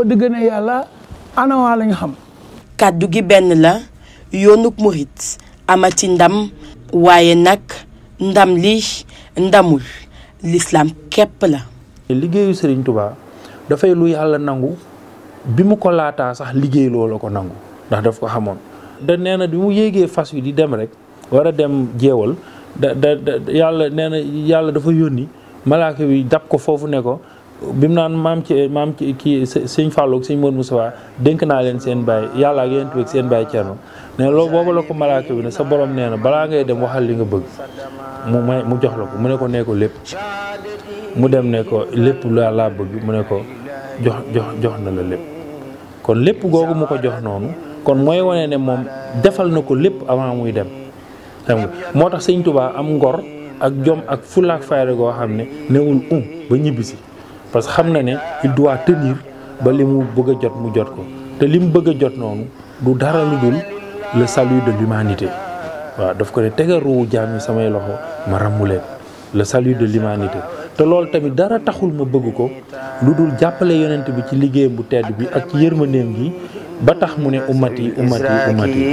dëgg na yàlla anawaa lañ xam kàddu gi benn la yoonuk murit amati ndam waaye nag ndam li ndamul lislaam képp la liggéeyu Serigne Touba dafay lu yàlla nangu bi mu ko laataa sax liggéey loola ko nangu ndax daf ko xamoon. da nee na bi mu yéegee fas wi di dem rek war a dem jeewal da da yàlla nee na yàlla dafa yónni malaaka bi dab ko foofu ne ko bi mu naan maam ci maam ci kii sëñ Fallou ak sëñ Modou Moussa dénk naa leen seen baay yàlla ak yéen ak seen baay Thierno ne loolu boobu la ko malaaka bi ne sa borom nee na balaa ngay dem waxal li nga bëgg mu may mu jox la ko mu ne ko nee ko lépp. mu dem ne ko lépp laa laa bëgg mu ne ko jox jox jox na la lépp kon lépp googu mu ko jox noonu kon mooy wane ne moom defal na ko lépp avant muy dem xam nga moo tax sëñ Tuubaa am ngor ak jom ak fulla ak fayda goo xam ne newul um ba ñibbisi parce que xam na ne il doit tenir ba li mu bëgg a jot mu jot ko te li mu bëgg a jot noonu du dara lu dul le salut de l'humanité waaw daf ko ne tegal ruuwu jaam yi samay loxo ma ràmmu leen le salut de l'humanité te loolu tamit dara taxul ma bëgg ko lu dul jàppale yonent bi ci liggéeyam bu tedd bi ak ci yërmandeem gi ba tax mu ne ummati ummati ummati